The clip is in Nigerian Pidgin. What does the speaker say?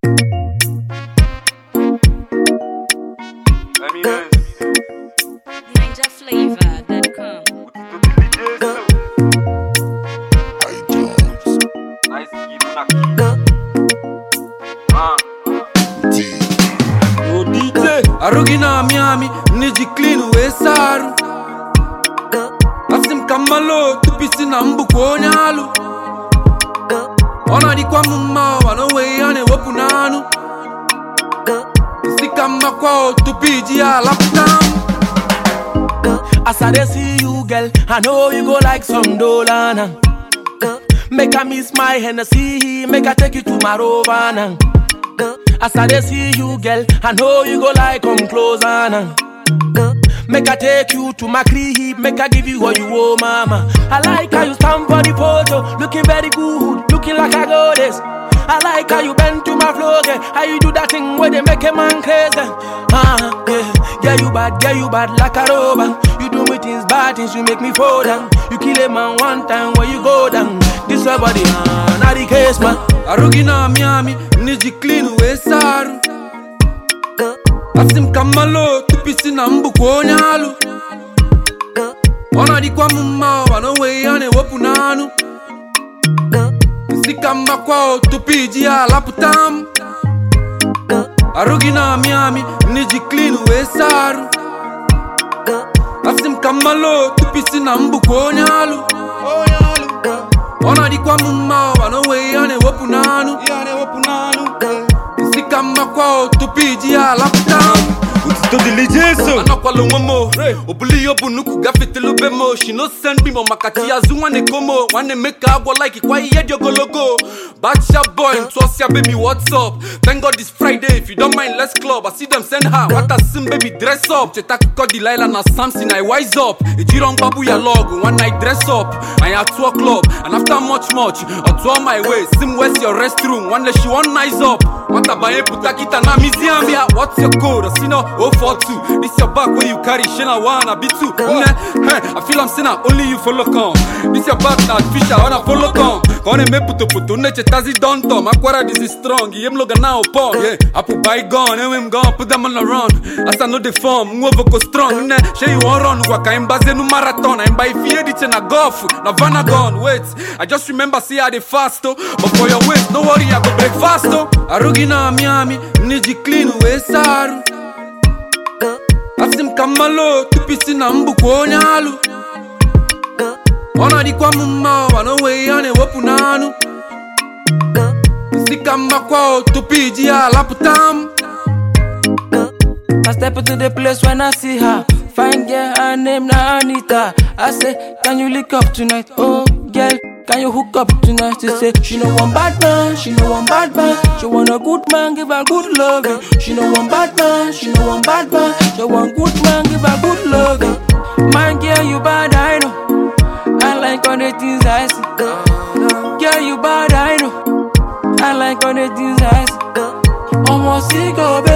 NinjaFlavor.com. odije arugi na miami niji clean wee saa arụ asị m ka mmalụ tupisi na mbụkwa onye alụ ọ na-adịkwa m mma ụwa na onweghị ihe a na-ewepụ n'anụ isi ka mmakwa tupu iji ya alapụta m As I dey see you, girl, I know you go like some Dolana. Make I miss my Hennessy, make I take you to my Rovana. As I dey see you, girl, I know you go like come closer now. Make I take you to my crib, make I give you what you want, mama. I like how you stand for the photo, looking very good, looking like a goddess. I like how you bend to my flow, girl. How you do that thing where they make a man crazy. Ah, yeah, yeah, you bad, yeah, you bad like a robber. You do me things, bad things, you make me fall down. You kill a man one time when you go down. This your body, man, not the case, man. arugi na miami niji clean wee saa arụ asị m ka mmalụ tupisi na mbụkwa onye alụ ọ na-adịkwa m mma ụwa na onweghị ihe a na-ewepụ n'anụ isi ka mmakwa tupu iji ya alapụta m arugi na miami niji clean wee saa arụ asị m ka mmalụ tupisi na mbụkwa onye alụ ọ na-adịkwa m mma ụwa na onweghị ihe a na-ewepụ n'anụ isi ka mmakwa tupu iji ya alapụta m Otito dịlị Jesu anakwala onwe m o. o bulu ihe ọ bụ nnukwu gafetelu be m o. she no send me ma maka chi azụ nwanne komo nwanne me ka agwọ like kwa ihe dị ogologo bacha boy ntụọsịa baby what's up thank god it's friday if you don't mind let's club i see them send her nwata sim baby dress up cheta akụkọ delilah na samson i wise up ejiro mgbagbu ya lọgụ one night dress up anyị atụọ club and after much much ọ tụọ my way sim where's your restroom nwanne she wan nice up nwata banye pụta kịta na museum ya what's your code I see no 042 this your back where you carry shina one I be two nne hey, I feel I'm saying only you follow come this your back na fish I wanna follow come ka ọ na-eme putoputo nne chetazi dontom akwara dizi strong ihe m loga na upon yeah apụ bygone enwe m gone put them on the run as I know the form nwa voko strong nne shey you wan run gwa ka anyị gbazenu marathon anyị gba ife ihe dị iche na golf na vanagon wait I just remember say I dey fast oh but for your waist no worry I go break fast oh arugi na miami niji clean wee saa arụ asị m ka mmalụ tupisi na mbụkwa onye alụ ọ na-adịkwa m mma ụwa na onweghị ihe a na-ewepụ n'anụ isi ka mmakwa tupu iji ya alapụta m I step into the place when I see her. Fine girl, her name na Anita. I say, can you lick up tonight? Oh, girl, can you hook up tonight? She say, she no one bad man, she no one bad man. She want a good man, give her good loving. She no one bad man, she no one bad man. She want good man, give her good loving. Man, girl, you bad, I know. I like all the things I see. Girl, you bad, I know. I like all the things I see. Almost sick of